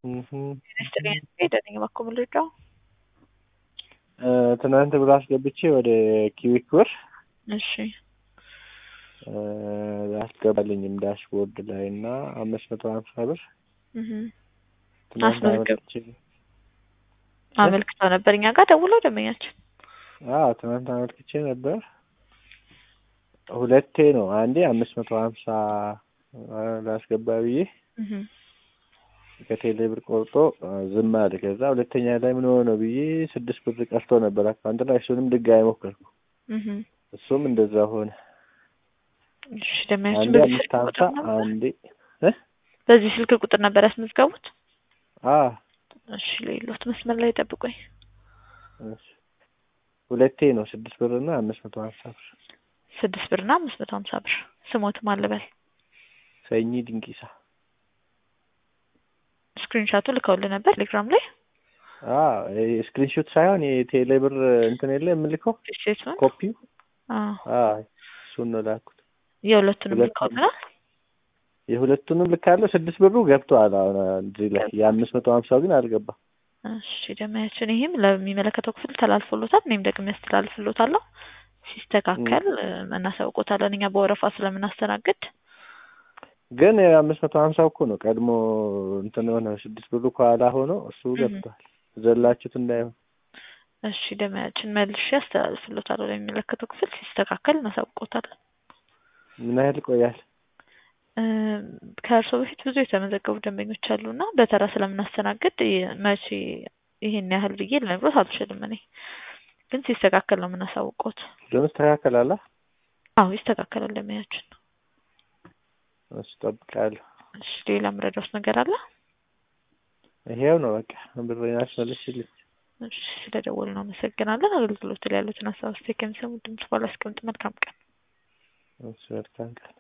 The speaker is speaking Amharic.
ሄደን እባክዎ ምልጫው ትናንት ብር አስገብቼ ወደ ኪዊክ ብር እሺ አስገባልኝም ዳሽቦርድ ላይ እና አምስት መቶ ሀምሳ ብር እህ ትናንት አስመዝገብ አመልክቼ አመልክተው ነበር እኛ ጋር ደውለው ደንበኛችን አዎ ትናንት አመልክቼ ነበር። ሁለቴ ነው። አንዴ አምስት መቶ ሀምሳ ላስገባ ብዬ እህ ከቴሌ ብር ቆርጦ ዝም አለ። ከዛ ሁለተኛ ላይ ምን ሆነ ብዬ ስድስት ብር ቀርቶ ነበር አካውንት ላይ እሱንም ድጋሚ ሞከርኩ። እህ እሱም እንደዛ ሆነ። እሺ ደንበኛችን አንዴ በዚህ አምስት ስልክ ሀምሳ ቁጥር ነበር አንዴ በዚህ ስልክ ቁጥር ነበር ያስመዝገቡት? አ እሺ ሌሎት መስመር ላይ ጠብቁኝ። እሺ ሁለቴ ነው ስድስት ብር እና አምስት መቶ ሀምሳ ብር። ስድስት ብርና አምስት መቶ ሀምሳ ብር ስሞት ማልበል ሰኚ ድንቂሳ ስክሪንሻቱ ልከውልህ ነበር ቴሌግራም ላይ አ ስክሪንሾት ሳይሆን የቴሌ ብር እንትን የለ የምልከው ስቴትመንት ኮፒው አዎ አ እሱን ነው ላኩት። የሁለቱንም ሁለቱንም። ልከውልናል። የሁለቱንም ልካለሁ። ስድስት ብሩ ገብቷል። አሁን እዚህ ላይ የአምስት መቶ ሀምሳው ግን አልገባም። እሺ ደንበኛችን ይህም ለሚመለከተው ክፍል ተላልፎሎታል። እኔም ደግሞ ያስተላልፍሎታለሁ። ሲስተካከል እናሳውቆታለን እኛ በወረፋ ስለምናስተናግድ። ግን የአምስት መቶ ሀምሳው እኮ ነው ቀድሞ እንትን ሆነ ስድስት ብሩ ከኋላ ሆኖ እሱ እህ። ገብቷል። ዘላችሁት እንዳይሆን እሺ ደንበኛችን መልሼ ያስተላልፍሎታለሁ ለሚመለከተው ክፍል ሲስተካከል እናሳውቆታለን። ምን ያህል ይቆያል? ከእርስዎ በፊት ብዙ የተመዘገቡ ደንበኞች አሉ እና በተራ ስለምናስተናግድ ይ- መቼ ይሄን ያህል ብዬ ልነግሮት አልችልም። እኔ ግን ሲስተካከል ነው የምናሳውቆት። ደግሞ ይስተካከላል። አ? አዎ ይስተካከላል ደንበኛችን። እሱ እጠብቃለሁ። እሺ ሌላ ምረዳውስ ነገር አለ? ይሄው ነው በቃ ብሬን አስመልሽልኝ። እሺ ስለደወሉ ነው አመሰግናለን። አገልግሎት ላይ ያሉትን ሀሳብ አስተያየት ከሚሰሙ ድምጽ ባላስቀምጥ መልካም ቀን። እሱ መልካም ቀን